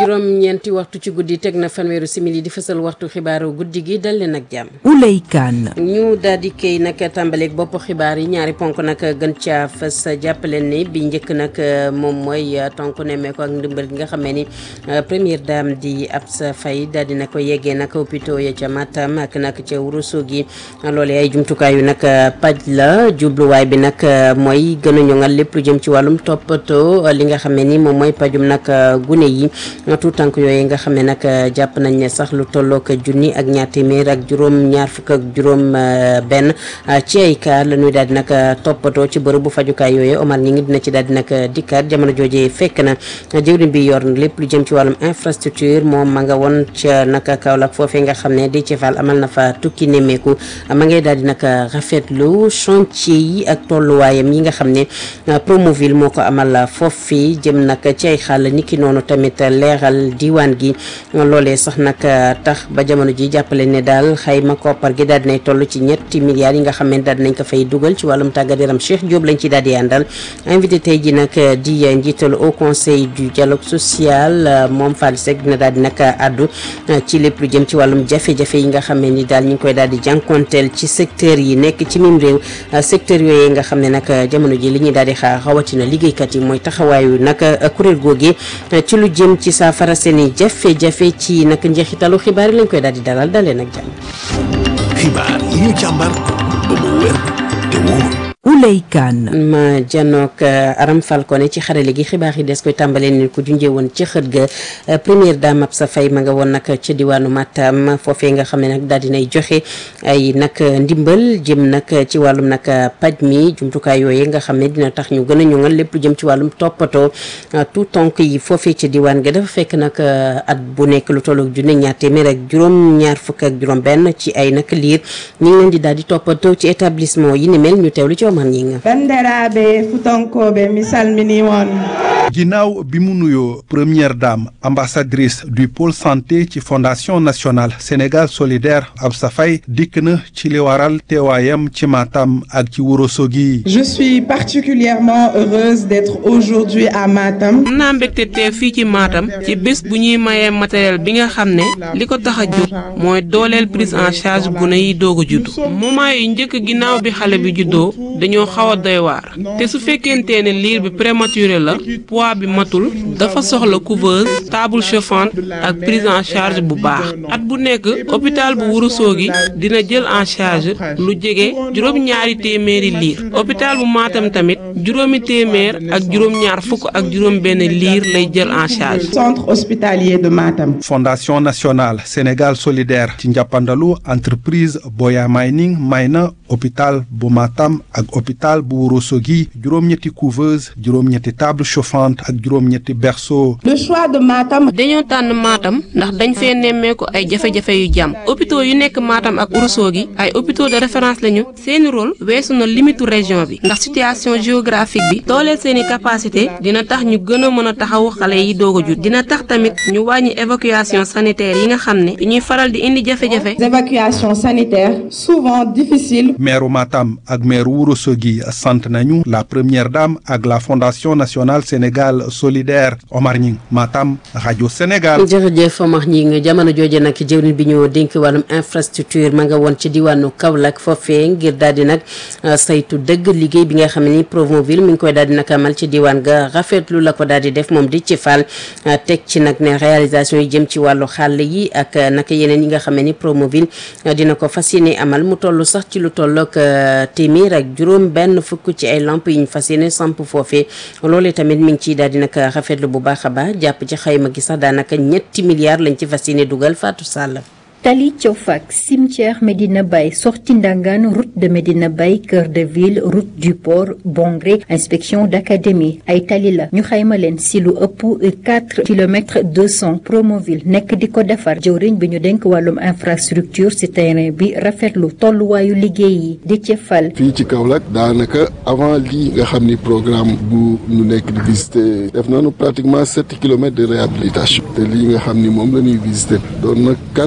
juróom-ñeenti waxtu ci guddi teg na fanweeru simili di fësal waxtu xibaaru guddi gi dal leen ak jàmm. Ouley Kane. ñu daal di kay nag tàmbaleeg bopp xibaar yi ñaari ponk nag gën caa fës jàppaleen ni bi njëkk nag moom mooy tonk nemmeeku ak ndimbal gi nga xam ne ni première dame di Absa Faye daal di na ko yeggee nag hôpitaux ya ca Matam ak nag ca Ourossogui loolee ay jumtukaay yu nag paj la jubluwaay bi nag mooy gën a ñoŋal lépp lu jëm ci wàllum toppatoo li nga xam ne ni moom mooy pajum nag gune yi tout tànk yooyu nga xam ne nag jàpp nañ ne sax lu tollook junni ak ñaar téeméer ak juróom ñaar fukk ak juróom benn ci ay cas la ñuy daal di nag toppatoo ci bërëb bu fajukaay yooyu Omar ñi ngi dina ci daal di nag dikkaat jamono joojee fekk na jëwriñ bi yor lépp lu jëm ci wàllum infrastructure moom ma nga woon ca nag Kaolack foofee nga xam ne di ci Fall amal na fa tukki nemmeeku ma ngay daal di nag rafetlu chantier yi ak tolluwaayam yi nga xam ne Promoville moo ko amal foofu jëm nag ci ay xàll niki noonu tamit leeral diwaan gi loolee sax nag tax ba jamono ji jàppale ne daal xayma koppar gi daal dinay toll ci ñetti milliards yi nga xam ne daal dinañ ko fay dugal ci wàllum tàggat yaram Cheikh Diop lañ ci daal di àndal invité tey ji nag di njiital au conseil du dialogue social moom Fall Seck dina daal di nag àddu ci lépp lu jëm ci wàllum jafe-jafe yi nga xam ne ni daal ñu ngi koy daal di jànkonteel ci secteur yi nekk ci mim réew secteur yooyu nga xam ne nag jamono ji li ñuy daal di xaar rawatina liggéeykat yi mooy taxawaayu nag kuréel googi ci lu jëm ci saafara seeni jafe-jafe ci nag njeexitalu xibaar yi lañ koy daal di dalal dalee nag jàmm. xibaar yi ñu càmbar ba mu wér te wóor. Ouley Kane. ma janook Aram Falcone ci xarale gi xibaar yi des koy tàmbalee ni ko junjee woon ci xët ga première dame Absa Faye ma nga woon nag ca diwaanu Matam foofee nga xam ne nag daal dinay joxe ay nag ndimbal jëm nag ci wàllum nag paj mi jumtukaay yooyu nga xam ne dina tax ñu gën a ñoŋal lépp lu jëm ci wàllum toppatoo tout tonk yi foofee ca diwaan ga dafa fekk nag at bu nekk lu tollook junne ñaar téeméer ak juróom ñaar fukk ak juróom benn ci ay nag liir ñu ngi leen di daal di toppatoo ci établissement yi ni mel ñu teewlu ci bandiraɓe futonkoɓe mi salmini on ginnaaw bi mu nuyoo première dame ambassadrice du pôle santé ci fondation nationale Sénégal solidaire Absa Faye dikk na ci li waral teewaayam ci Matam ak ci Ourossogui je suis particulièrement heureuse d'être aujourd'hui à Matam am naa mbégte teew fii ci Matam ci bés bu ñuy mayee matériel bi nga xam ne li ko tax a jóg mooy dooleel prise en charge gune yi doog a juddu moment yu njëkk ginnaaw bi xale bi juddoo dañoo xaw a doy waar te su fekkente ne liir bi prématuré la poids bi matul dafa soxla couveuse table chauffante ak prise en charge bu baax at bu nekk hôpital bu Ourossogui dina jël en charge lu jege juróom-ñaari téeméeri liir hôpital bu Matam tamit juróomi téeméer ak juróom-ñaar fukk ak juróom-benn liir lay jël en charge. centre hospitalier de Matam. fondation nationale Sénégal solidaire ci njàppandalu entreprise Boya Mining may na hôpital bu Matam ak hôpital bu Ourossogui juróom-ñetti couveuse juróom-ñetti table chauffante ak juróom-ñetti berceau. le choix de Matam. dañoo tànn Matam ndax dañ fee nemmeeku ay jafe-jafe yu jàmm hôpitaux yu nekk Matam ak Ourossogui ay hôpitaux de référence lañu seeni rôle weesu na limitu région bi ndax situation géographique bi dooleel seeni capacité dina tax ñu gën a mën a taxawu xale yi doog a jut dina tax tamit ñu wàññi évacuation sanitaire yi nga xam ne dañuy faral di indi jafe-jafe. évacuation sanitaire souvent difficile. maire Matam ak maire Ourossogui sant nañu la première dame ak la fondation nationale Sénégal solidaire Omar Ñing Matam rajo Sénégal. jërëjëf Omar Ñing jamono jooje nag jëwriñ bi ñu dénk wàllum infrastructure ma nga woon ci diwaanu Kaolack foofee ngir daal di nag saytu dëgg liggéey bi nga xam ne ni Promoville mi ngi koy daal di nag amal ci diwaan ga rafetlu la ko daal di def moom di ci fal teg ci nag ne réalisation yi jëm ci wàllu xàll yi ak nag yeneen yi nga xam ne ni Promoville dina ko fas yéene amal mu toll sax ci lu tollook téeméer ak juróom benn fukk ci ay lamp yi ñu fas yéene samp foofee loolee tamit mi ngi ciy daal di nag rafetlu bu baax a baax jàpp ci xayma gi sax daanaka ñetti milliards lañ ci fas yéene dugal Fatou Sall. Tali Tiofak cimetière Medina Baye sortie Ndangan route de Medina Baye cœur de ville route du port Bongré inspection d'académie ay tali la ñu xayma leen si lu ëpp quatre kilomètres deux cents Promoville nekk di ko defar jëwriñ bi ñu denk wàllum infrastructure si terrain bi rafetlu tolluwaayu liggéey yi di ci fal. fii ci Kaolack daanaka avant lii nga xam ni programme bu ñu nekk di visiter def nañu pratiquement sept kilomètres de réhabilitation te lii nga xam ni moom la ñuy visiter doon na quatre mille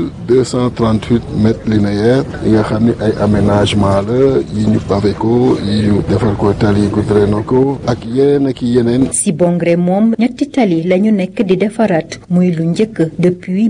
mille deux cent trente huit mètres linéaires yi nga xam ni ay aménagement la yi ñu pavé ko yi ñu defar ko tali goudronné ko ak yeneen ak yeneen. si Bongré moom ñetti tali la ñu nekk di defaraat muy lu njëkk depuis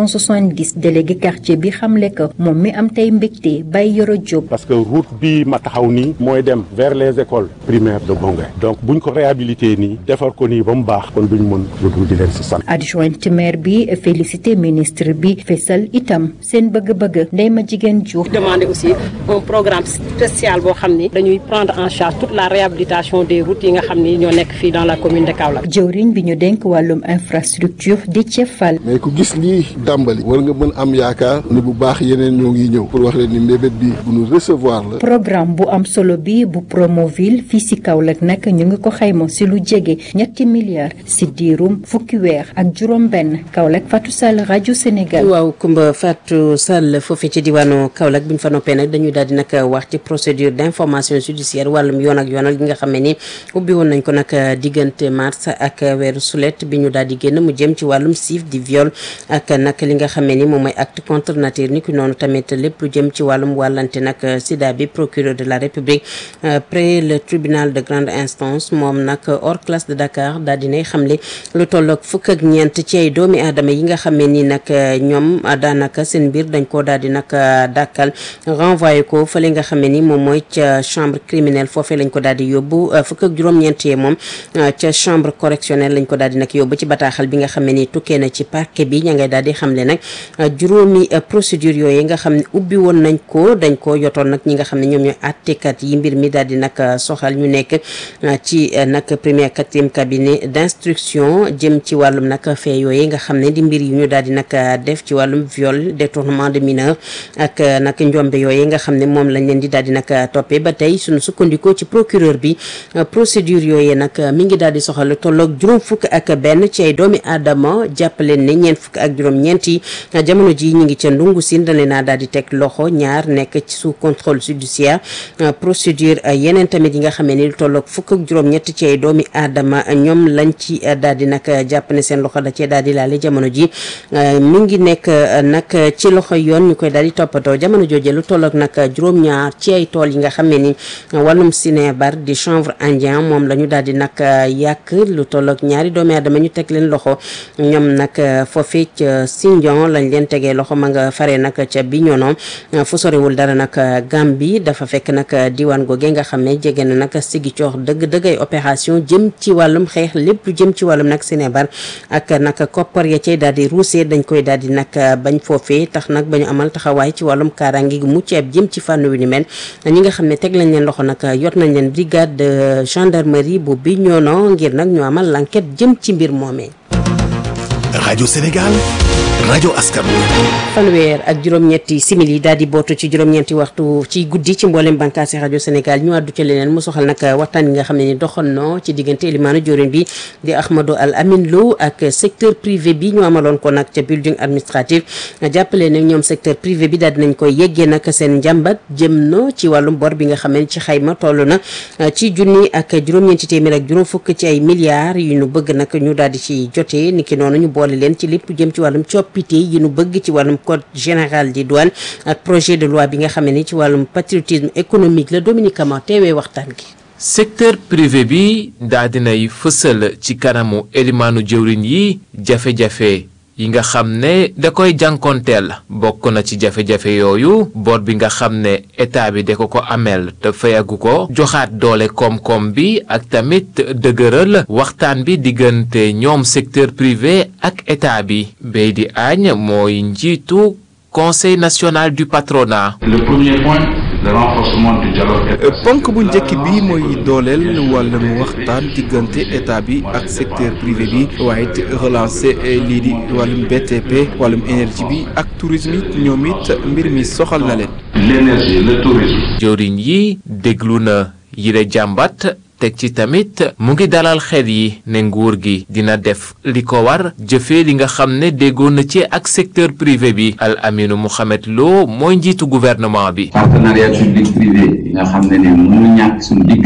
1970 délégué quartier bi xamle ko moom mi am tey mbégte bay Yoro Diop. parce que route bi ma taxaw nii mooy dem vers les écoles primaires de Bongré donc buñ ko réhabilité nii defar ko nii ba mu baax kon duñ mën lu dul di leen si sant. adjointe maire bi félicité ministre bi fesal itam seen bëgg-bëgg ndey ma jigéen Diouf. demander aussi un programme spécial boo xam ni dañuy prendre en charge toute la réhabilitation des routes yi nga xam ni ñoo nekk fii dans la commune de Kaolack. jëwriñ bi ñu dénk wàllum infrastructure di Cefal. mais ku gis lii dàmbali war nga mën am yaakaar ni bu baax yeneen ñoo ngi ñëw pour wax leen ni mbébét bi bu ñu recevoir la. programme bu am solo bi bu Promoville fii si Kaolack nag ñu ngi ko xayma si lu jege ñetti milliards si diirum fukki weer ak juróom-benn Kaolack Fatou Sall rajo Sénégal. waaw Kumba Fatou Sall foofee ci diwaanu Kaolack bu ñu fa noppee nag dañuy daal di nag wax ci procédure d' information judiciaire wàllum yoon ak yoonal gi nga xam ne ni ubbi woon nañ ko nag diggante mars ak weeru sulet bi ñu daal di génn mu jëm ci wàllum siif di viol ak nag li nga xam ne ni moom mooy acte contre nature ni ki noonu tamit lépp lu jëm ci wàllum wàllante nag sida bi procureur de la république près le tribunal de grande instance moom nag hors classe de Dakar daal dinay xamle lu tolloog fukk ak ñeent ci ay doomi aadama yi nga xam ne ni nag ñoom daanaka seen mbir dañ koo daal di nag dàkkal renvoyé ko fële nga xam ne ni moom mooy ca chambre criminelle foofee lañ ko daal di yóbbu fukk ak juróom-ñeent yee moom ca chambre correctionnelle lañ ko daal di nag yóbbu ci bataaxal bi nga xam ne ni tukkee na ci parquet bi ña ngay daal di xamle nag juróomi procédure yooyu nga xam ne ubbi woon nañ ko dañ ko yotoon nag ñi nga xam ne ñoom ñooy àttekat yi mbir mi daal di nag soxal ñu nekk ci nag premier quatrième cabinet d'instruction jëm ci wàllum nag fee yooyu nga xam ne di mbir yi ñu daal di nag def ci wàllum viol détournement de mineur ak nag njombe yooyu nga xam ne moom lañ leen di daal di nag toppee ba tey suñu sukkandikoo ci procureur bi procédure yooyu nag mi ngi daal di soxal tolloog juróom fukk ak benn ci ay doomi aadama jàppaleen ne ñeent fukk ak juróom ñeenti jamono ji ñu ngi ca ndungu siin dañ leen a daal di teg loxo ñaar nekk ci sous contrôle judiciaire procédure yeneen tamit yi nga xam ne ni tolloog fukk ak juróom ñett ci ay doomi aadama ñoom lañ ci daal di nag jàpp ne seen loxo da cee daal di laale jamono ji mi ngi nekk nag ci loxo yoon ñu koy daal di toppatoo jamono jooje lu tolloog nag juróom-ñaar ci ay tool yi nga xam ne ni wàllum sinébar di chanvre indien moom la ñu daal di nag yàq lu tolloog ñaari doomi aadama ñu teg leen loxo ñoom nag foofee ca Sindian lañ leen tegee loxo ma nga faree nag ca Bignona fu sorewul dara nag Gambie dafa fekk nag diwaan googe nga xam ne jege na nag sigi coox dëgg dëgg ay opération jëm ci wàllum xeex lépp lu jëm ci wàllum nag sinébar ak nag koppar ya cay daal di ruusee dañ koy daal di nag bañ foofee tax nag ba ñu amal taxawaay ci wàllum kaaraange gi mucc ayib jëm ci fànn wi ni mel ñi nga xam ne teg lañ leen loxo nag yot nañ leen brigade de gendarmerie bu Bignona ngir nag ñu amal l'enquête jëm ci mbir moomee. rajo Sénégal rajo askan wi. fanweer ak juróom-ñetti simili daal di bootu ci juróom-ñetti waxtu ci guddi ci mboolem bànqaasi rajo Sénégal ñu àddu ci leneen mu soxal nag waxtaan yi nga xam ne ni doxoon na ci diggante Elimaanu Jorin bi di Ahmadou Al Amin Lo ak secteur privé bi ñu amaloon ko nag ca building administratif jàppale ne ñoom secteur privé bi daal dinañ koy yeggee nag seen njàmbat jëm na ci wàllum bor bi nga xam ne ci xayma toll na ci junni ak juróom-ñeenti téeméer ak juróom fukk ci ay milliards yu ñu bëgg nag ñu daal di ci jotee niki noonu ñu boole leen ci lépp jëm ci wàllum coppite yi nu bëgg ci wàllum code général des douanes ak projet de loi bi nga xam ne ci wàllum patriotisme économique la Dominique Kama teewee waxtaan gi. secteur privé bi daa dinay fësal ci kanamu elimaanu jëwriñ yi jafe-jafe yi nga xam ne da koy jànkonteel bokk na ci jafe-jafe yooyu bor bi nga xam ne état bi da ko ko ameel te fayagu ko joxaat doole koom-koom bi ak tamit dëgëral waxtaan bi diggante ñoom secteur privé ak état bi bay di añ mooy njiitu conseil national du patronat. Le premier point, le renforcement du dialogue. ponk bu njëkk bi mooy dooleel wàllum waxtaan diggante état bi ak secteur privé bi waaye it relancer lii di wàllum BTP wàllum énergie bi ak tourisme it ñoom it mbir mi soxal na leen. L'énergie, le tourisme. jëwriñ yi déglu na yile jàmbat. teg ci tamit mu ngi dalal xel yi ne nguur gi dina def li ko war jëfee li nga xam ne déggoon na ci ak secteur privé bi Al Aminu Mohamed Lo mooy njiitu gouvernement bi. partenariat public privé yi nga xam ne ne mënu ñàkk suñu diggante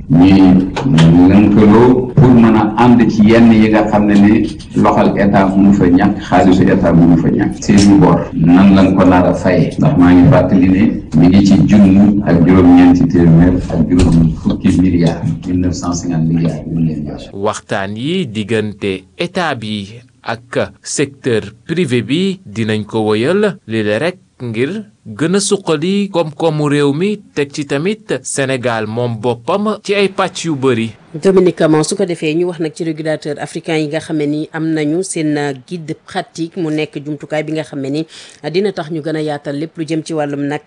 ñuy lënkaloo pour mën a ànd ci yenn yi nga xam ne ni loxal état mënu fa ñàkk xaalisu état mënu fa ñàkk seeni bor nan lañ ko nar a faye ndax maa ngi fàttali ne mi ngi ci junni ak juróom-ñeenti téeméer ak juróom fukki milliards mille neuf cent cinquante milliards yu ñu leen jox waxtaan yi diggante état bi ak secteur privé bi dinañ ko wëyal lii rek ngir gën a suqali koom-koomu réew mi teg ci tamit Sénégal moom boppam ci ay pàcc yu bëri. Dominique Camon su ko defee ñu wax nag ci régulateur africain yi nga xam ne ni am nañu seen guide pratique mu nekk jumtukaay bi nga xam ne ni dina tax ñu gën a yaatal lépp lu jëm ci wàllum nag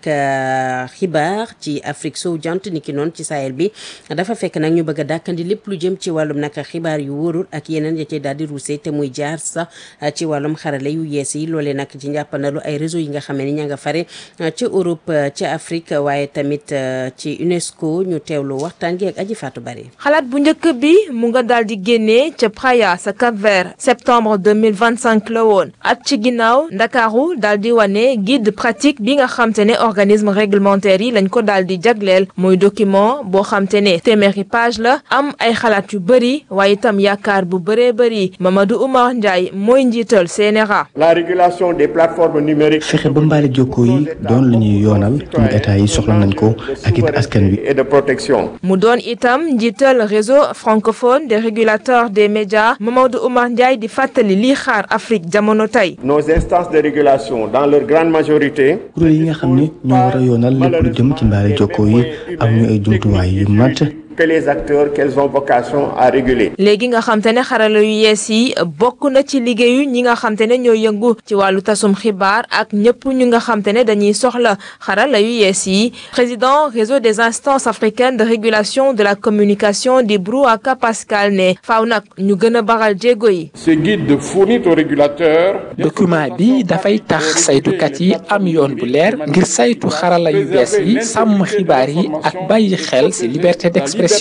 xibaar ci Afrique sowu jant ni ki noonu ci Sahel bi dafa fekk nag ñu bëgg a dàkkandi lépp lu jëm ci wàllum nag xibaar yu wóorul ak yeneen ya cay daal di ruusee te muy jaar sax ci wàllum xarale yu yees yi loolee nag ci njàppandalu ay réseau yi nga xam ne ni ña nga fare ci Europe ci Afrique waaye tamit ci UNESCO ñu teewlu waxtaan gi ak aji Fatou Bari xalaat bu njëkk bi mu nga daal di génnee ca Praia sa Cap Vert septembre 2025 la woon at ci ginnaaw ndakaaru daal di wane guide pratique bi nga xamte ne organisme réglementaire yi lañ ko daal di jagleel muy document boo xamte ne téeméeri page la am ay xalaat yu bëri waaye itam yaakaar bu bëree bëri Mamadou Oumar Ndiaye mooy njiital CNRA. la régulation des plateformes numériques. fexe ba mbaale jokkoo yi doon lu ñuy yoonal suñu état yi soxla nañ ko ak it askan wi. et de protection. mu doon itam njiital réseau francophone des régulateurs des médias Mamadou Oumar Ndiaye di fàttali lii xaar Afrique jamono tey. nos instances de régulation dans leur grande majorité. kuréel yi nga xam ne ñoo war a yoonal lépp lu jëm ci mbaale jokkoo yi am ñu ay jumtuwaay yu mat. que les acteurs qu'elles ont vocation à réguler. léegi nga xam te ne xarala yu yees yi bokk na ci liggéeyu ñi nga xam te ne ñoo yëngu ci wàllu tasum xibaar ak ñëpp ñu nga xam te ne dañuy soxla xarala yu yees yi président réseau des instances africaines de régulation de la communication di Brouaka Pascal ne faaw nag ñu gën a baral jéego yi. ce guide fournit aux régulateurs. document bi dafay tax saytukat yi am yoon bu leer ngir saytu xarala yu bees yi sàmm xibaar yi ak bàyyi xel ci liberté d'expression.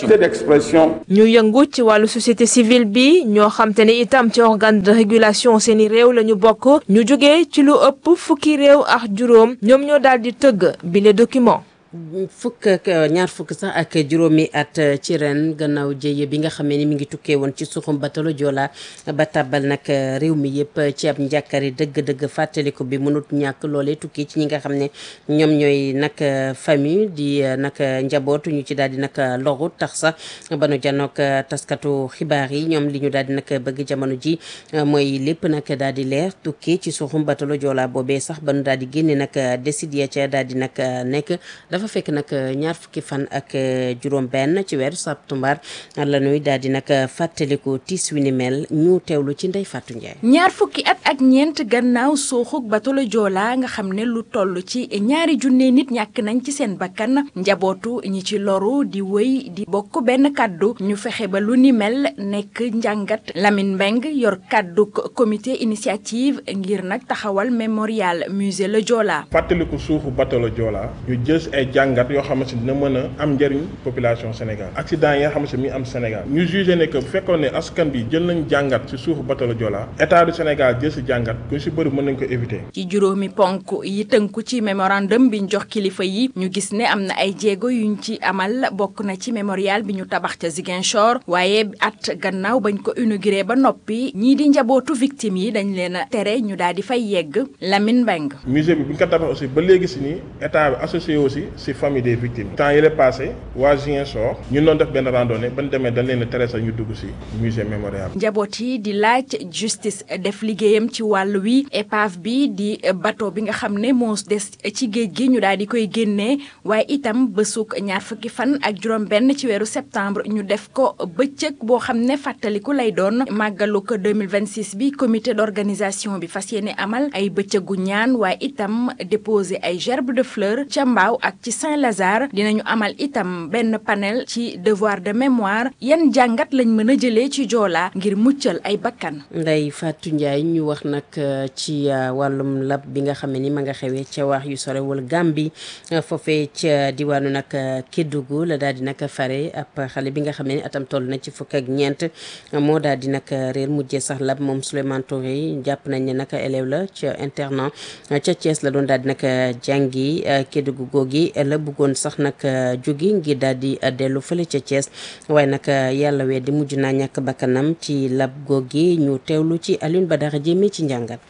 ñu yëngu ci wàllu société civile bi ñoo xam te ne itam ci organe de régulation seeni réew la ñu bokk ñu jógee ci lu ëpp fukki réew ak juróom ñoom ñoo daal di tëgg bile document. fukk ak ñaar fukk sax ak juróomi at ci ren gannaaw jëye bi nga xamee ni mi ngi tukkee woon ci suxum batalo Joola ba tàbbal nag réew mi yëpp ci ab njàkkari dëgg-dëgg fàttaliku bi mënut ñàkk loolee tukki ci ñi nga xam ne ñoom ñooy nag famille di nag njabootu ñu ci daal di nag loru tax sax ba nu janook taskatu xibaar yi ñoom li ñu daal di nag bëgg jamono ji mooy lépp nag daal di leer tukki ci suxum batalo Joola boobee sax ba nu daal di génne nag décide ya ca daal di nag nekk dafa fekk nag ñaar fukki fan ak juróom benn ci weeru septembre la ñuy daal di nag fàttaliku tiis wi ni mel ñu teewlu ci Ndey Fatou Ndiaye. ñaar fukki at ak ñeent gannaaw suuxuk batolo Joola nga xam ne lu toll ci ñaari junne nit ñàkk nañ ci seen bakkan njabootu ñi ci loru di wëy di bokk benn kàddu ñu fexe ba lu ni mel nekk njàngat Lamine Mbeng yor kàddu comité initiative ngir nag taxawal mémorial musée la Joola. fàttaliku suufu batolo Joola ñu jës ay jàngat yoo xamante ni dina mën a am njëriñ population Sénégal accident yi nga xamante ni mi am Sénégal ñu jugé ne que bu fekkoon ne askan bi jël nañ jàngat ci suufu batalo Joola état du Sénégal jël si jàngat ku si bëri mën nañ ko éviter. ci juróomi ponk yi tënku ci mémorandum bi ñu jox kilifa yi ñu gis ne am na ay jéego yuñ ci amal bokk na ci mémorial bi ñu tabax ca Ziguinchor waaye at gannaaw bañ ko inauguré ba noppi ñii di njabootu victime yi dañ leen a tere ñu daal di fay yegg Lamine Mbeng musée bi bu ñu ko tabax aussi ba léegi si nii état bi associé aussi si famille des victimes temps yële passé waa Ziguinchor ñu doon def benn randonnée ban demee dañ leen a tere sax ñu dugg si musée mémorial njaboot yi di laaj justice def liggéeyam ci wàll wi épave bi di bateau bi nga xam ne moo des ci géej gi ñu daal di koy génnee waaye itam bësuk ñaar fukki fan ak juróom benn ci weeru septembre ñu def ko bëccëg boo xam ne fàttaliku lay doon màggalu ko 2026 bi comité d'organisation bi fas yéene amal ay bëccëgu ñaan waaye itam déposer ay gerbe de fleurs ca mbaaw ak ci Saint-Lazare dinañu amal itam benn panel ci devoir de mémoire yan jàngat lañ mën a jëlee ci Joola ngir muccal ay bakkan Ndeye Fatou Ndiaye ñu wax nag ci wàllum lab bi nga xam ne ni ma nga xewee ca wax yu sorewul Gàmbi foofee ca diwaanu nag Kédougou la daal di nag fare ab xale bi nga xam ne ni atam toll na ci fukk ak ñeent moo daal di nag réer mujjee sax lab moom Souleymane Touré jàpp nañ ne nag élève la ca internat ca Thiès la doon daal di nag jàngi Kédougou googi la bëggoon sax nag jógi ngir daal di dellu fële ca Thiès waaye nag yàlla wee di mujj naa ñàkk bakkanam ci lab googi ñu teewlu ci Alioune Badara Jéeme ci njàngat.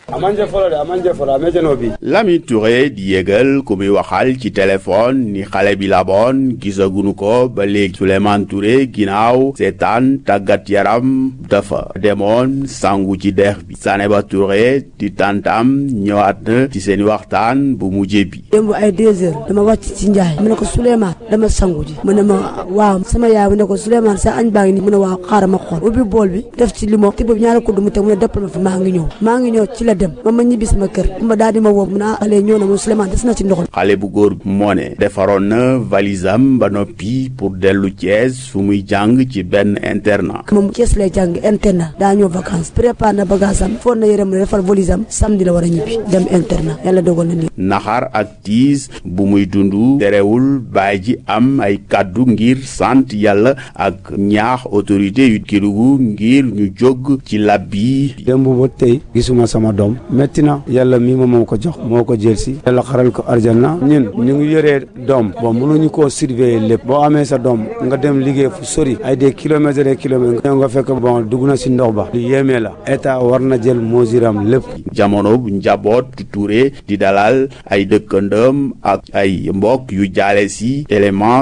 Lamine Touré di yëgal ku muy waxal ci téléphone ni xale bi laboon gisaguñu ko ba léegi Souleymane Touré ginnaaw seetaan tàggat yaram dafa demoon sangu ci dex bi Saneba Touré di tantam ñëwaat na ci seen waxtaan bu mujjee bi. démb ay deux heures dama wàcc ci njaay mu ne ko Souleymane dama sangu ji mu ne ma waaw sama yaay mu ne ko Souleymane sa añ baa ngi nii mu ne waaw xaaral ma xool ubbi bool bi def ci limon te boobu ñaari kudd mu teg mu ne dëppal ma fi maa ngi ñëw maa ngi ñëw ci la dem ma ma ñibbi sama kër ma daal di ma woo mu ne ah xale ñëw na mu Souleymane des na ci ndox xale bu góor moo ne defaroon na valisam ba noppi pour dellu Thiès fu muy jàng ci benn internat. moom Thiès lay jàng internat daa ñëw vacances prépare na bagage am foon na yërëm ne defar valisam samedi la war a ñibbi dem internat yàlla dogal na nii. naxar ak tiis bu muy dund terewul baay ji am ay kàddu ngir sant yàlla ak ñaax autorité yu Kédougou ngir ñu jóg ci lab bi. démb ba tey gisuma sama doom métti na yàlla mii moom moo ko jox moo ko jël si yàlla xaral ko arjana ñun ñu ngi yoree doom bon mënuñu koo surveiller lépp boo amee sa doom nga dem liggéey fu sori ay des kilomètres et des kilomètres ñëw nga fekk bon dugg na si ndox ba lu yéemee la état war na jël mosiram lépp. jamono bu njaboot Touré di dalal ay dëkkandëm ak ay mbokk yu jaale si élément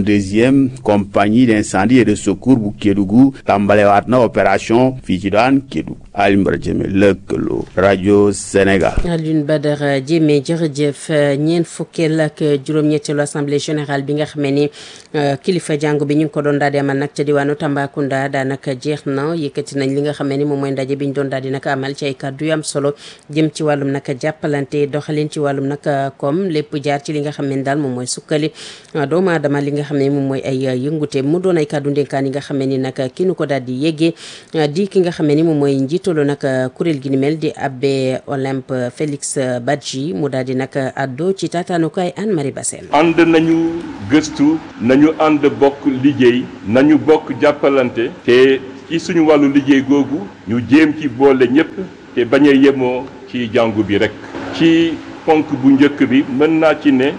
62e compagnie d'incendie et de secours bu Kédougou tàmbalewaat na opération fii ci daan Kédougou Alioune Badara Diémé lëkkaloo rajo Sénégal. Alioune Badara Diémé jërëjëf ñeent fukkeel ak juróom-ñetteelu assemblée générale bi nga xamee ni kilifa jàngu bi ñu ngi ko doon daal di amal nag ca diwaanu Tambacounda daanaka jeex na yëkkati nañ li nga xamee ni moom mooy ndaje bi ñu doon daal di nag amal ci ay kàddu yu am solo jëm ci wàllum nag jàppalante doxalin ci wàllum nag comme lépp jaar ci li nga xam ne daal moom mooy sukkali doomu aadama li nga xam ne moom mooy ay yëngute mu doon ay kàddu ndénkaan yi nga xam ne ni nag ki nu ko daal di yéggee di ki nga xam ne ni moom mooy njiitalu nag kuréel gi ni mel di abbé Olympe Félix Badji mu daal di nag addo ci taataanukaay Anne Marie Bassène ànd nañu gëstu nañu ànd bokk liggéey nañu bokk jàppalante te ci suñu wàllu liggéey googu ñu jéem ci boole ñépp te bañ a yemoo ci jàngu bi rekk ci ponk bu njëkk bi mën naa ci ne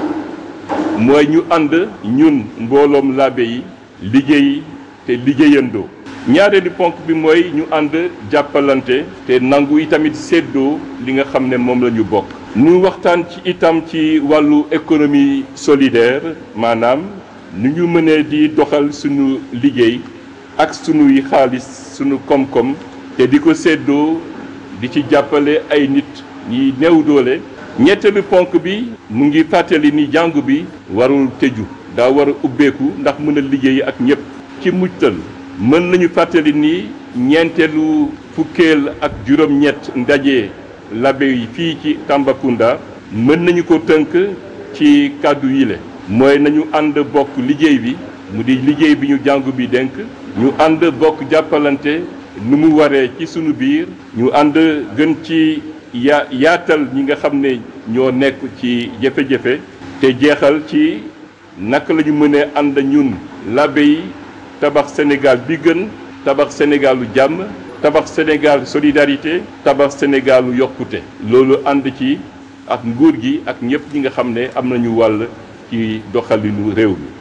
mooy ñu ànd ñun mbooloom laabe yi liggéey te liggéeyandoo ñaareelu ponk bi mooy ñu ànd jàppalante te nangu itamit séddoo li nga xam ne moom la ñu bokk ñu waxtaan ci itam ci wàllu économie solidaire maanaam nu ñu mënee di doxal suñu liggéey ak suñuy xaalis suñu koom-koom te di ko séddoo di ci jàppale ay nit ñi néew doole ñetteelu ponk bi mu ngi fàttali ni jàngu bi warul tëju daa war a ubbeeku ndax mën a liggéey ak ñépp ci mujtal mën nañu fàttali ni ñeenteelu fukkeel ak juróom-ñett ndaje labe yi fii ci Tambacounda mën nañu ko tënk ci kàddu yile mooy nañu ànd bokk liggéey bi mu di liggéey bi ñu jàngu bi dénk ñu ànd bokk jàppalante nu mu waree ci sunu biir ñu ànd gën ci ya yaatal ñi nga xam ne ñoo nekk ci jafe-jafe te jeexal ci naka la ñu mënee ànd ñun labe yi tabax Sénégal bi gën tabax Sénégalu jàmm tabax Sénégal solidarité tabax Sénégalu yokkute loolu ànd ci ak nguur gi ak ñëpp ñi nga xam ne am nañu wàll ci doxalinu réew mi.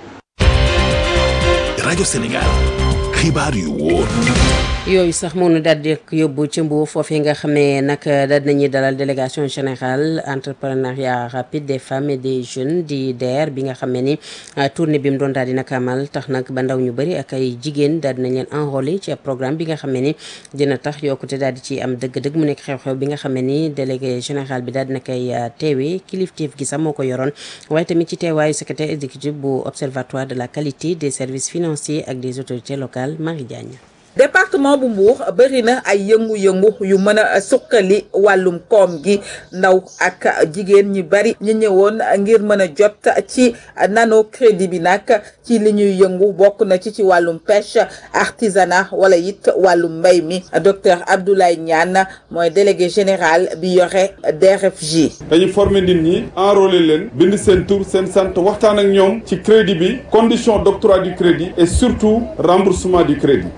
rajo Sénégal xibaar yu wóor. yooyu sax moo nu daal di yóbbu ci Mbour foofee nga xam ne nag daal nañuy dalal délégation générale entrepreneuriat rapide des femmes et des jeunes di DER bi nga xam ne ni tournée bi mu doon daal di nag amal tax nag ba ndaw ñu bëri ak ay jigéen daal di nañ leen enrôler ci programme bi nga xam ne ni dina tax yokkute daal di ci am dëgg-dëgg mu nekk xew-xew bi nga xam ne ni délégué général bi daal dina koy teewee kilifteef gi sax moo ko yoroon waaye tamit ci teewaayu secrétaire exécutif bu observatoire de la qualité des services financiers ak des autorités locales Marie Diagne. département bu Mbour bëri na ay yëngu-yëngu yu mën a suqali wàllum koom gi ndaw ak jigéen ñi bari ñu ñëwoon ngir mën a jot ci nano crédit bi nag ci li ñuy yëngu bokk na ci ci wàllum pêche artisanat wala it wàllum mbay mi docteur Abdoulaye Niane mooy délégué général bi yore DRFJ. dañu former nit ñi enrôler leen bind seen tur seen sant waxtaan ak ñoom ci crédit bi condition d'octroi du crédit et surtout remboursement du crédit moo tax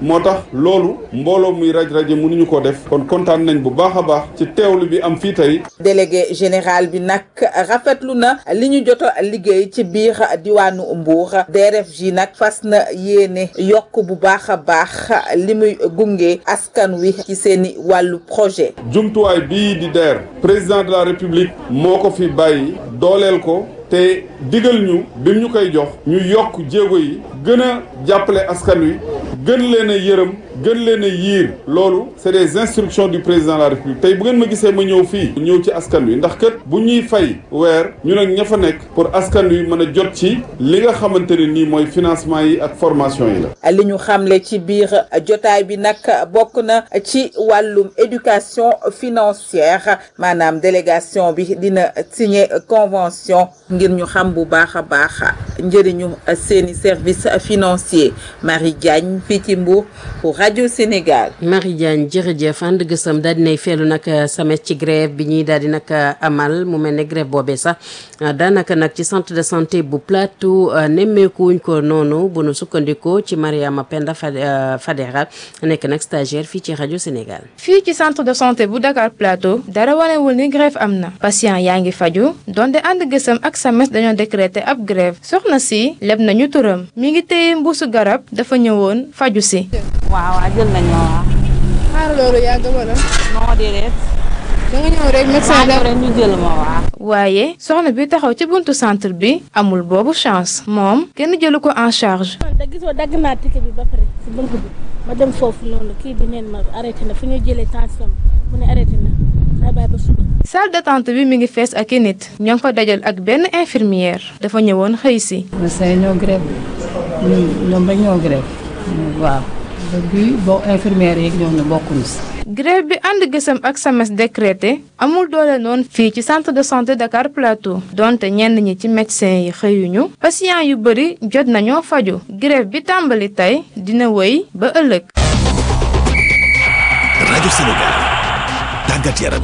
loolu mbooloo muy raj raje mënuñu ko def kon kontaan nañ bu baax a baax ci teewlu bi am fii tey délégué général bi nag rafetlu na li ñu jot a liggéey ci biir diwaanu Mbour DRFJ nag fas na yéene yokk bu baax a baax li muy gunge askan wi ci seeni wàllu projet jumtuwaay bii di DER président de la république moo ko fi bàyyi dooleel ko te digal ñu bi ñu koy jox ñu yokk jéego yi gën a jàppale askan wi gën leen a yërëm gën leen a yiir loolu c'est des instructions du président de la république tey bu ngeen ma gisee ma ñëw fii ñëw ci askan wi ndax kat bu ñuy fay weer ñu nag ña fa nekk pour askan wi mën a jot ci li nga xamante ne nii mooy financement yi ak formation yi la li ñu xamle ci biir jotaay bi nag bokk na ci wàllum éducation financière maanaam délégation bi dina signer convention ngir ñu xam bu baax a baax njëriñu seeni service financier Marie Diagne fii ci Mbour pour rajo Sénégal. Marie Diagne jërëjëf ànd gësam daal dinay feelu nag samet ci grève bi ñuy daal di nag amal mu mel ne grève boobee sax daanaka nag ci centre de santé bu Plateau nemmeekuwuñ ko noonu bu nu sukkandikoo ci Mariama Penda Fadera nekk nag stagiaire fii ci rajo Sénégal. fii ci centre de santé bu Dakar Plateau dara wanewul ni grève am na patient yaa ngi faju donte ànd gësam ak SAMES dañoo décréter ab grève soxna si leb nañu turam mi ngi téye mbuusu garab dafa ñëwoon faju si. waaw waaw jël nañ ma waaw. xaar loolu yàgg wala. non déedéet. da nga ñëw rek médecin da rek ñu jël ma waaw. waaye soxna bi taxaw ci buntu centre bi amul boobu chance moom kenn jëlu ko en charge. da gisoo dagg naa ticket bi ba pare si buntu bi ma dem foofu noonu kii bi neen ma arrêté na fu ñuy jëlee tension mu ne arrêté na day bàyyi ba suba. salle d'attente bi mi ngi fees ak i nit ñoo ngi ko dajal ak benn infirmière dafa ñëwoon xëy si. médecin ñoo grève ñun ñoom rek ñoo grève waaw. bi bon infirmière yi ñoom ne bokkuñu si. grève bi ànd gësam ak SAMES décrété amul doole noonu fii ci centre de santé Dakar Plateau donte ñenn ñi ci médecin yi xëyuñu patient yu bëri jot nañoo faju grève bi tàmbali tey dina wéy ba ëllëg. rajo Sénégal tàggat yaram.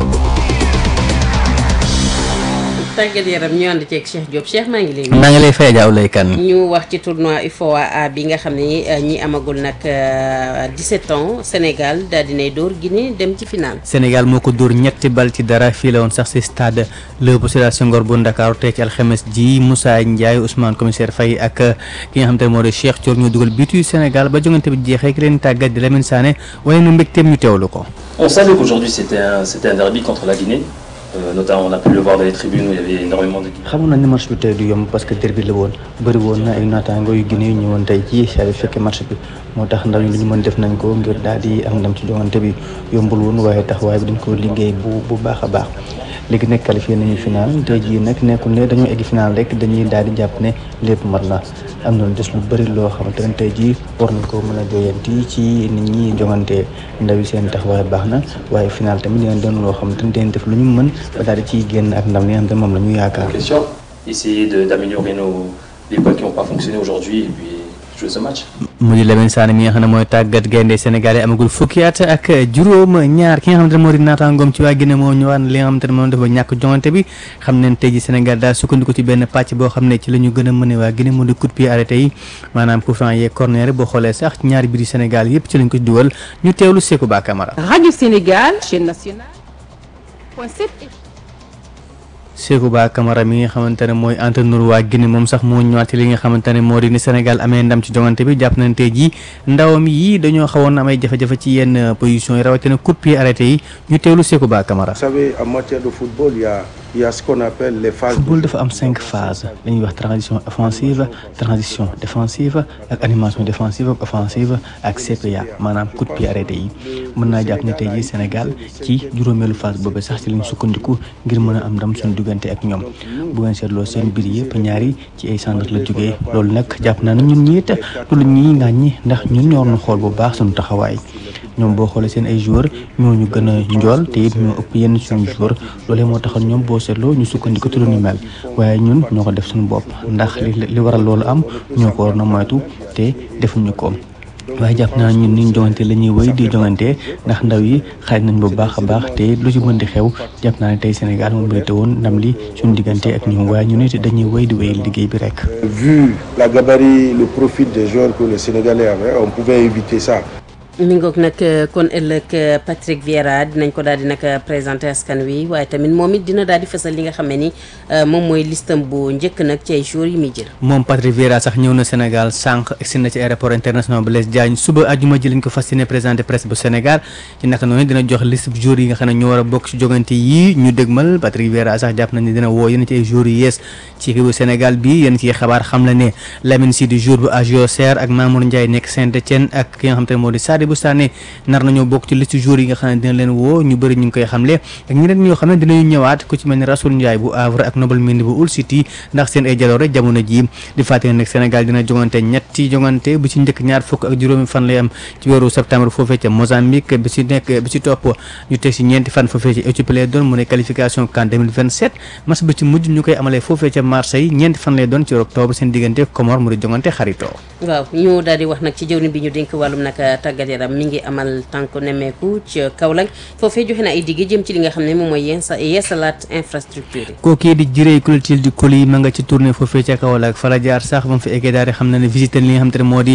tàggat yaram ñu ànd ceeg Cheikh Diop Cheikh maa ngi lay. maa ngi lay fay jaaw lay kan. ñu wax ci tournoi UFOA A bi nga xam ne ñi amagul nag 17 ans Sénégal daal dinay dóor Guinée dem ci final. Sénégal moo ko dóor ñetti bal ci dara fii la woon sax si stade Léopold Sédar Senghor bu Ndakaaru tey ci alxames ji Moussa Ndiaye Ousmane commissaire Faye ak ki nga xam te ne moo di Cheikh Thior ñu dugal bitu Sénégal ba jongante bi jeexee ki leen tàggat di Lamine Sané waaye nu mbégteem ñu teewlu ko. On savait qu'aujourd'hui c'était un c'était un derby contre la Guinée. Euh, notamment on a pu le voir dans les tribunes où il y avait énormément de Guinéens. xamoon nañ ne match bi tey du yomb parce que derby la woon bëri woon na ay naataango yu Guinée yu ñëwoon tey jii saa yu fekkee match bi moo tax ndaw ñi lu ñu mën def nañ ko ngir daal di am ndam ci jongante bi yombul woon waaye taxawaay bi dañ ko liggéey bu bu baax a baax léegi nag qualifié nañu final tey jii nag nekkul ne dañoo egg final rek dañuy daal di jàpp ne lépp mat na am na lu des lu bëri loo xamante ne tey jii war nañ ko mën a joyanti ci nit ñi jongante ndaw yi seen taxawaay baax na waaye final tamit dinañ doon loo xamante ne dañ def lu ñu mën ba daal di ciy génn ak ndam li nga xam ne moom la ñu yaakaar. Question essayer de d'améliorer nos les points qui n'ont pas fonctionné aujourd'hui et puis jouer ce match. mu di Lamine Sané mi nga xam ne mooy tàggat gaynde Sénégal yi amagul fukki at ak juróom ñaar ki nga xamante ne moo di naataangoom ci waa Guinée moo ñëwaat li nga xamante ne moom dafa ñàkk jongante bi xam ne tey ji Sénégal daal sukkandiku ci benn pàcc boo xam ne ci la ñu gën a mëne waa Guinée moo di coup de pied arrêté yi maanaam coup franc yeeg corner boo xoolee sax ñaari biir Sénégal yëpp ci lañ ko dugal ñu teewlu Sékou Ba Camara. Radio Sénégal chaîne nationale point 7 Sékou Ba Camara mi nga xamante ne mooy entraîneur waa Guinée moom sax moo ñëwaat ci li nga xamante ne moo di ni Sénégal amee ndam ci jongante bi jàpp nañ tey jii ndawam yi dañoo xawoon amay jafe-jafe ci yenn position yi rawatina coup de pied arrêté yi ñu teewlu Sékou Ba Camara. Vous savez, en matière de football, il y a, il y a ce qu'on appelle les phases. football dafa am cinq phases la ñuy wax transition offensive transition défensive ak animation défensive ak offensive ak CPA maanaam coup de pied arrêté yi mën naa jàpp ne tey jii Sénégal ci juróomeelu phase boobu sax ci lañ sukkandiku ngir mën a am ndam suñu diggante ak ñoom bu ngeen seetloo seen biir yëpp ñaari ci ay centre la jógee loolu nag jàpp naa ne ñun ñii it du lu ñuy ŋàññi ndax ñun ñoo waroon xool bu baax suñu taxawaay ñoom boo xoolee seen ay joueurs ñoo ñu gën a njool te it ñoo ëpp yenn suñu joueurs loolee moo taxal ñoom boo seetloo ñu sukkandiku ci lu ñu mel waaye ñun ñoo ko def suñu bopp ndax li li waral loolu am ñoo ko waroon a moytu te defuñu ko. waaye jàpp naa ñun ni ñu jongante la ñuy wéy di jongante ndax ndaw yi xaaj nañ bu baax a baax te lu ci mën di xew jàpp naa ne tey Sénégal moom mérité woon ndam li suñu diggante ak ñoom waaye ñu nit dañuy wéy di wéyal liggéey bi rek. Vu la gabarit, le profil des joueurs que le Sénégalais avait, on pouvait éviter ça. mi ngoog nag kon ëllëg Patrick Vieira dinañ ko daal di nag présenté askan wi waaye tamit moom it dina daal di fësal li nga xam ne ni moom mooy listam bu njëkk nag ci ay jours yi muy jël. moom Patrick Vieira sax ñëw na Sénégal sànq egsi na ci aéroport international Blaise Diagne suba àjjuma ji lañ ko fas yéene présenté presse bu Sénégal ci naka noonu dina jox liste bu jours yi nga xam ne ñoo war a bokk ci jogante yii ñu dégmal Patrick Vieira sax jàpp nañ ne dina woo yéen ci ay jours yu yees ci équipe bu Sénégal bi yéen ci xabaar xam la ne Lamine Sy du jour bu AGO Serre ak Mamour Ndiaye nekk Saint-Étienne ak ki nga xam te ne moo di Sadibou Sané nar nañoo bokk ci liste jours yi nga xam ne dina leen woo ñu bëri ñu ngi koy xamle ak ñeneen ñoo xam ne dinañu ñëwaat ku ci mel ni Rasoul Ndiaye bu Havre ak Nobel Mendy bu Hull City ndax seen ay jaloore jamono ji di fàttali nag Sénégal dina jongante ñetti jongante bu ci njëkk ñaar fukk ak juróomi fan lay am ci weeru septembre foofee ca Mozambique bi ci nekk bi ci topp ñu teg ci ñeenti fan foofee ca Éthiopie lay doon mu ne qualification CAN 2027 match bi ci mujj ñu koy amalee foofee ca Marseille ñeenti fan lay doon ci octobre seen diggante Comore mu di jongante xaritoo waaw ñu daal di wax nag ci jëwriñ bi ñu dénk wàllum nag tàggat yaram mi ngi amal tànk nemmeeku ci Kaolack foofee joxe na ay digg jëm ci li nga xam ne moom mooy yeesa yeesalaat infrastructure yi kookii di jirey culture du Koli ma nga ci tournée foofee ca Kaolack fa la jaar sax ba mu fi eggee daal di xam na ne visité li nga xam te ne moo di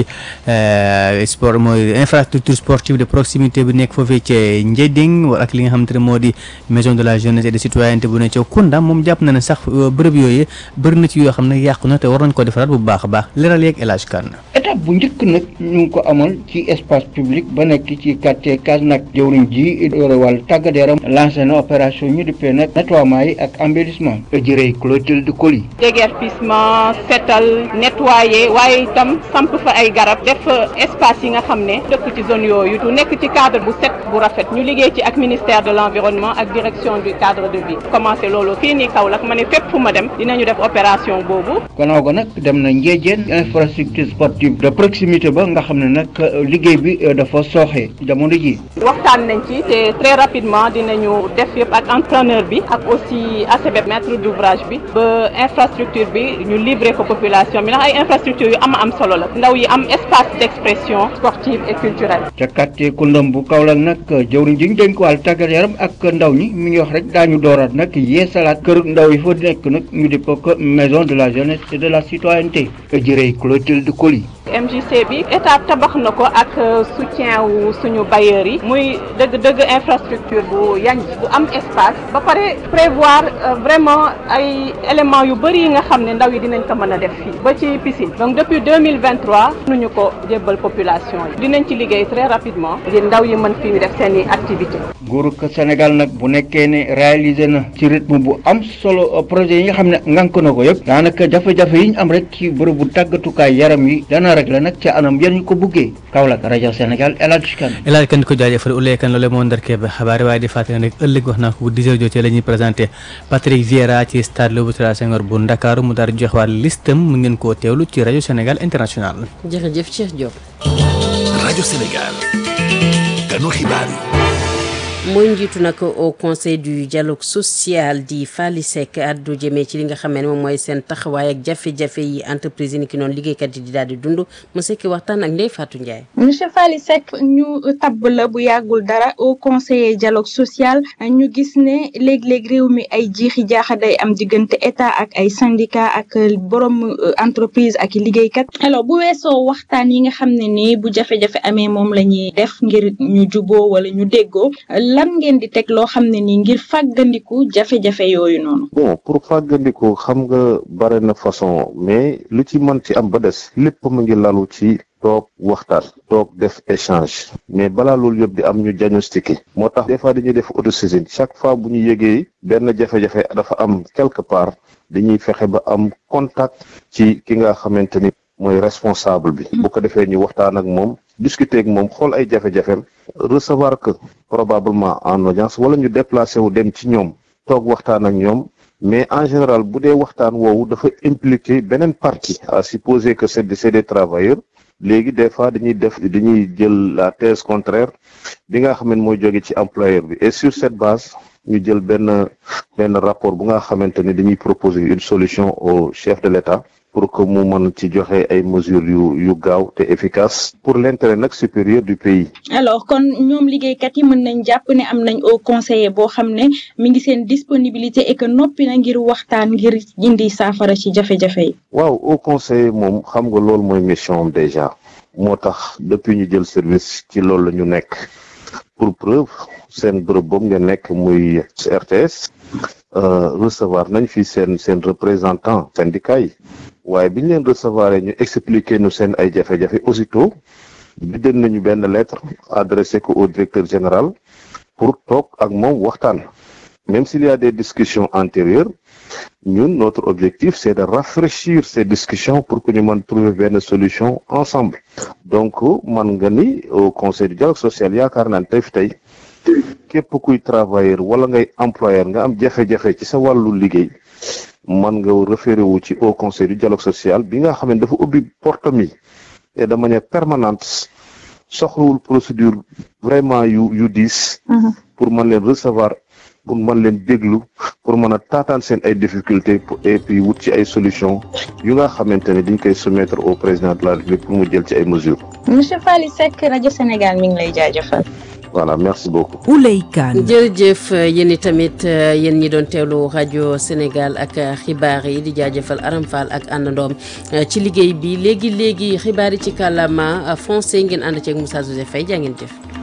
sport mooy infrastructure sportive de proximité bi nekk foofee ca Ndiéding ak li nga xam te ne moo di maison de la jeunesse et de citoyenneté bu ne ca Kounda moom jàpp na ne sax bërëb yooyu bëri na ci yoo xam ne yàqu na te war nañ ko defaraat bu baax a baax leeral yeeg El Hadj Kane étape bu njëkk nag ñu ngi ko amal ci espace public ba nekk ci quartier Kasnack jëwriñ ji yore wàllu tàggat yaram lancé na opération ñu dippee nag nettoiement yi ak embellissement jërëy Clotilde Coly déguerpissement setal nettoyer waaye itam samp fa ay garab def espace yi nga xam ne dëkk ci zone yooyu du nekk ci cadre bu set bu rafet ñu liggéey ci ak ministère de l'environnement ak direction du cadre de vie commencé loolu fii nii Kaolack ma ne fépp fu ma dem dinañu def opération boobu gannaaw ga nag dem na Ndiédiène infrastructure sportive de proximité ba nga xam ne nag liggéey bi dafa sooxe jamono ji waxtaan nañ ci te très rapidement dinañu def yëpp ak entraîneur bi ak aussi ACB maître d'ouvrage bi ba infrastructure bi ñu livrer ko population bi ndax ay infrastructure yu am am solo la ndaw yi am espace d'expression sportive et culturelle ca quartier Koundam bu Kaolack nag jëwriñ ji ñu dénk wàllu tàggat yaram ak ndaw ñi mi ngi wax rek daañu dooraat nag yeesalaat kër ndaw yi fa nekk nag ñu di ko maison de la jeunesse et de la citoyenneté jërëy Clotilde Coly MJC bi état tabax na ko ak soutien wu suñu bailleurs yi muy dëgg-dëgg infrastructure bu yanj bu am espace ba pare prévoir vraiment ay éléments yu bëri yi nga xam ne ndaw yi dinañ ko mën a def fii ba ci piscine donc depuis 2023 nuñu ko jébbal population yi dinañ ci liggéey très rapidement ngir ndaw yi mën fii def seen i activité nguurug Sénégal nag bu nekkee ne réalisé na ci rythme bu am solo projet yi nga xam ne ngànk na ko yëpp daanaka jafe-jafe yi ñu am rek ci bërëbu tàggatukaay yaram yi dana rek la nag ca anam yan ñu ko buggee Kaolack rajo Sénégal El Hadj Kane El Hadj Kane di ko jaajëfal Ouleye Kane loolu moo ndarkee ba xabaar waaye di fàttali rek ëllëg wax naa ko bu 10 heures jotee la ñuy présenté Patrick Vieira ci stade Léopold Sédar Senghor bu Ndakaaru mu daal di jox waat listam mu ngeen koo teewlu ci rajo Sénégal international jërëjëf Cheikh Diop rajo Sénégal kanu xibaar yi mooy njiitu nag au conseil du dialogue social di Fally Seck addu jëmee ci li nga xam ne moom mooy seen taxawaay ak jafe-jafe yi entreprise yi ni ki noonu liggéeykat yi di daal di dund mu sekki waxtaan ak Ndeye Fatou Ndiaye. monsieur Fally Seck ñu tabb la bu yàggul dara au conseiller dialogue social ñu gis ne léeg-léeg réew mi ay jiixi jaaxa day am diggante état ak ay syndicat ak borom entreprise ak liggéeykat alors bu weesoo waxtaan yi nga xam ne nii bu jafe-jafe amee moom la ñuy def ngir ñu juboo wala ñu déggoo. lan ngeen di teg loo xam ne nii ngir fàggandiku jafe-jafe yooyu noonu. bon pour fàggandiku xam nga bare na façon mais lu ci mën ci am ba des lépp mu ngi lalu ci toog waxtaan toog def échange mais balaa loolu yëpp di am ñu diagnostiqué moo tax des fois dañuy def autosaisine chaque fois bu ñu yégee benn jafe-jafe dafa am quelque part dañuy fexe ba am contact ci ki nga xamante ni mooy responsable bi. bu ko defee ñu waxtaan ak moom. discuter ak moom xool ay jafe-jafeem recevoir que probablement en audience wala ñu déplacé wu dem ci ñoom toog waxtaan ak ñoom mais en général bu dee waxtaan woowu dafa impliquer beneen partie à supposer que c'est c'est des travailleurs léegi des fois dañuy def dañuy jël la thèse contraire bi nga xam ne mooy jóge ci employeur bi et sur cette base ñu jël benn benn rapport bu nga xamante ni dañuy proposer une solution au chef de l'État pour que mu mën ci joxe ay mesures yu yu gaaw te efficace pour l'intérêt nag supérieur du pays. alors kon ñoom liggéeykat yi mën nañ jàpp ne am nañ au conseiller boo xam ne mi ngi seen disponibilité et que noppi na ngir waxtaan ngir indi saafara ci jafe-jafe yi. waaw au conseiller moom xam nga loolu mooy mission am déjà moo tax depuis ñu jël service ci loolu la ñu nekk pour preuve seen bërëb boobu nga nekk muy RTS recevoir nañ fi seen seen représentant syndicat yi waaye bi ñu leen recevoir ñu expliquer ñu seen ay jafe-jafe aussitôt bindal nañu benn lettre adressé ko au directeur général pour toog ak moom waxtaan même s'il y a des discussions antérieures ñun notre objectif c'est de rafraîchir ces discussions pour que ñu mën trouver benn solution ensemble donc man nga ni au conseil du dialogue social yaakaar naa ne tey fi tey képp kuy travailleur wala ngay employeur nga am jafe-jafe ci sa wàllu liggéey man nga référé wu ci au conseil du dialogue social bi nga xam ne dafa ubbi porte mi et de manière permanente soxlawul procédure vraiment yu yu diis pour mën leen recevoir pour mën leen déglu pour mën a taataan seen ay difficultés et puis wut ci ay solutions yu nga xamante ne dañ koy soumettre au président de la République pour mu jël ci ay mesures. monsieur Faly Seck rajo Sénégal mi ngi lay jaajëfal. voilà merci beaucoup. Ouley Kane jërëjëf yéen i tamit yéen ñi doon teewlu rajo Sénégal ak xibaar yi di jaajëfal Aram Fall ak àndandoom ci liggéey bi léegi léegi xibaar yi ci kàllaama français ngeen ànd ceeg Moussa Joseph Faye jaa ngeen jëf.